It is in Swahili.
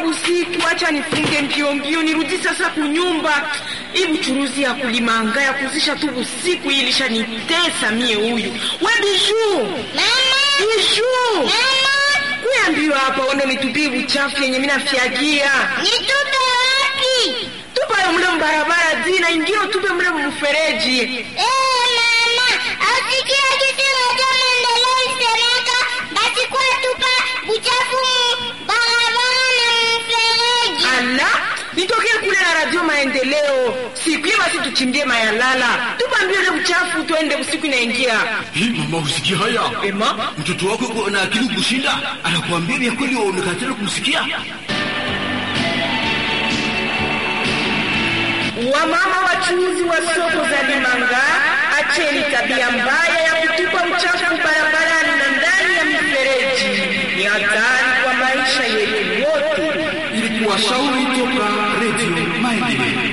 usiku, acha nifunge mbio mbio nirudi sasa kunyumba. Hii buchuruzi ya kulimanga ya kuzisha tu usiku hii ilishanitesa mie. Huyu we Biju, Biju, kuyambiwa hapa wende nitupie buchafu yenye mina fyagia Nitupe wapi? tupayo mule mbarabara zina ingine tupe mule mfereji. Eh, mama, asikia kitu moja maendeleo isemeka basi kwa tupa buchafu mu barabara na mfereji. Ala, nitokee kule na radio maendeleo siku hiyo, basi tuchimbie mayalala, tupambie ule uchafu, tuende usiku inaingia. Hii mama, usikia haya? Ema, Mtoto wako yuko na akili kushinda, anakuambia vya kweli, waonekana tena kumsikia. wamama wachuuzi wa soko za Limanga, acheni tabia mbaya ya kutupa uchafu barabarani na ndani ya mifereji. Ni hatari kwa maisha yetu wote. Ilikuwa shauri toka Radio Maendeleo.